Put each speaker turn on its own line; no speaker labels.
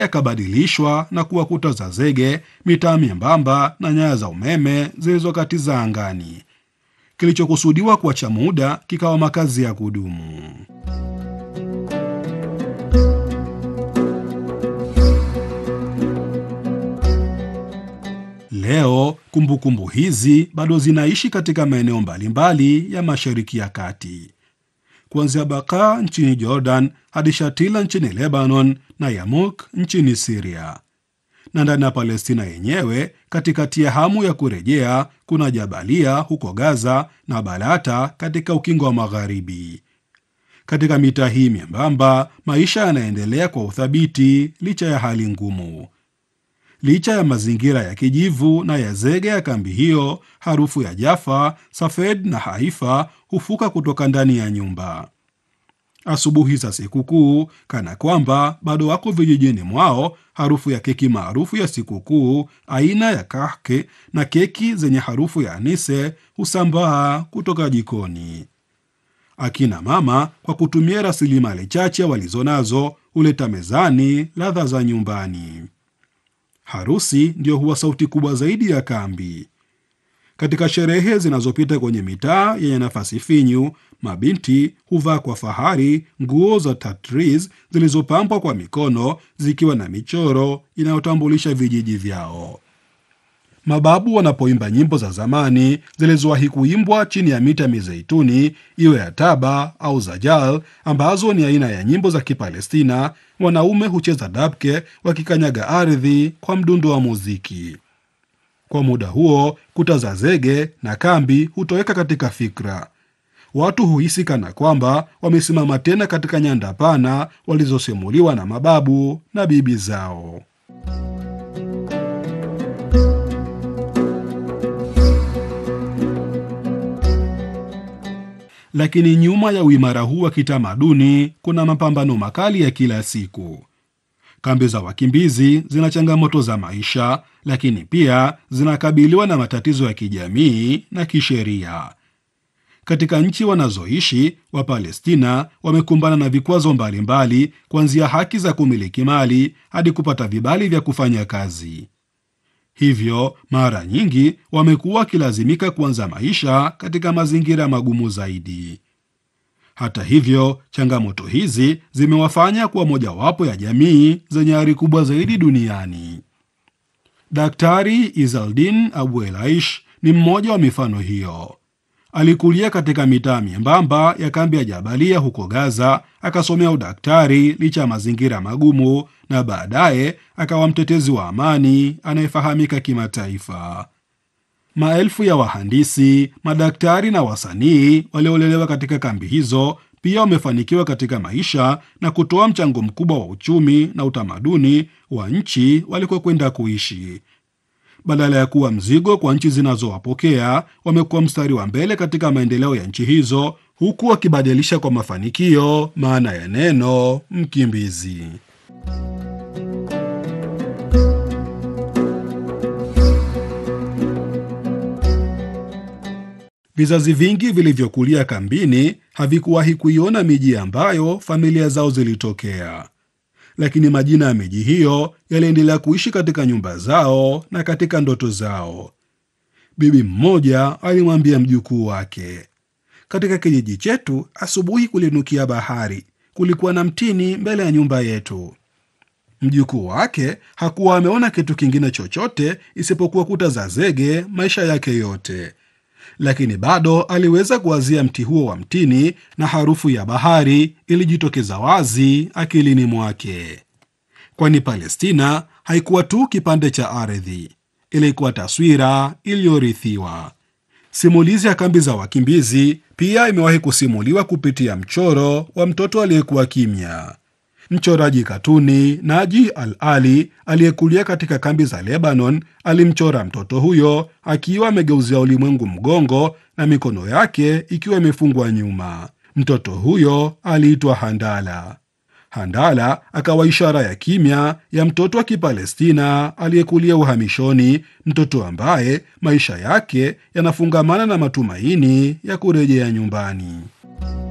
yakabadilishwa na kuwa kuta za zege, mitaa myembamba na nyaya za umeme zilizokatiza angani. Kilichokusudiwa kuwa cha muda kikawa makazi ya kudumu. Leo kumbukumbu kumbu hizi bado zinaishi katika maeneo mbalimbali ya Mashariki ya Kati, kuanzia Baka nchini Jordan hadi Shatila nchini Lebanon na Yamuk nchini Siria. Na ndani ya Palestina yenyewe, katikati ya hamu ya kurejea, kuna Jabalia huko Gaza na Balata katika ukingo wa Magharibi. Katika mitaa hii myembamba, maisha yanaendelea kwa uthabiti licha ya hali ngumu. Licha ya mazingira ya kijivu na ya zege ya kambi hiyo, harufu ya Jaffa, Safed na Haifa hufuka kutoka ndani ya nyumba. Asubuhi za sikukuu, kana kwamba bado wako vijijini mwao, harufu ya keki maarufu ya sikukuu aina ya kahke na keki zenye harufu ya anise husambaa kutoka jikoni. Akina mama kwa kutumia rasilimali chache walizonazo huleta mezani ladha za nyumbani. Harusi ndiyo huwa sauti kubwa zaidi ya kambi. Katika sherehe zinazopita kwenye mitaa yenye nafasi finyu, mabinti huvaa kwa fahari nguo za tatriz zilizopambwa kwa mikono zikiwa na michoro inayotambulisha vijiji vyao. Mababu wanapoimba nyimbo za zamani zilizowahi kuimbwa chini ya miti ya mizeituni, iwe ya taba au zajal, ambazo ni aina ya nyimbo za Kipalestina, wanaume hucheza dabke wakikanyaga ardhi kwa mdundo wa muziki. Kwa muda huo, kuta za zege na kambi hutoweka katika fikra. Watu huhisi kana kwamba wamesimama tena katika nyanda pana walizosimuliwa na mababu na bibi zao. Lakini nyuma ya uimara huu wa kitamaduni kuna mapambano makali ya kila siku. Kambi za wakimbizi zina changamoto za maisha, lakini pia zinakabiliwa na matatizo ya kijamii na kisheria. Katika nchi wanazoishi Wapalestina wamekumbana na vikwazo mbalimbali, kuanzia haki za kumiliki mali hadi kupata vibali vya kufanya kazi. Hivyo mara nyingi wamekuwa wakilazimika kuanza maisha katika mazingira magumu zaidi. Hata hivyo, changamoto hizi zimewafanya kuwa mojawapo ya jamii zenye ari kubwa zaidi duniani. Daktari Izaldin Abu Elaish ni mmoja wa mifano hiyo. Alikulia katika mitaa miembamba ya kambi ya Jabalia huko Gaza, akasomea udaktari licha ya mazingira magumu, na baadaye akawa mtetezi wa amani anayefahamika kimataifa. Maelfu ya wahandisi, madaktari na wasanii waliolelewa katika kambi hizo pia wamefanikiwa katika maisha na kutoa mchango mkubwa wa uchumi na utamaduni wa nchi walikokwenda kuishi. Badala ya kuwa mzigo kwa nchi zinazowapokea, wamekuwa mstari wa mbele katika maendeleo ya nchi hizo, huku wakibadilisha kwa mafanikio maana ya neno mkimbizi. Vizazi vingi vilivyokulia kambini havikuwahi kuiona miji ambayo familia zao zilitokea, lakini majina ya miji hiyo yaliendelea kuishi katika nyumba zao na katika ndoto zao. Bibi mmoja alimwambia mjukuu wake, katika kijiji chetu asubuhi kulinukia bahari, kulikuwa na mtini mbele ya nyumba yetu. Mjukuu wake hakuwa ameona kitu kingine chochote isipokuwa kuta za zege maisha yake yote lakini bado aliweza kuwazia mti huo wa mtini na harufu ya bahari ilijitokeza wazi akilini mwake, kwani Palestina haikuwa tu kipande cha ardhi, ilikuwa taswira iliyorithiwa. Simulizi ya kambi za wakimbizi pia imewahi kusimuliwa kupitia mchoro wa mtoto aliyekuwa kimya. Mchoraji katuni Naji Al Ali aliyekulia katika kambi za Lebanon alimchora mtoto huyo akiwa amegeuzia ulimwengu mgongo na mikono yake ikiwa imefungwa nyuma. Mtoto huyo aliitwa Handala. Handala akawa ishara ya kimya ya mtoto wa Kipalestina aliyekulia uhamishoni, mtoto ambaye maisha yake yanafungamana na matumaini ya kurejea nyumbani.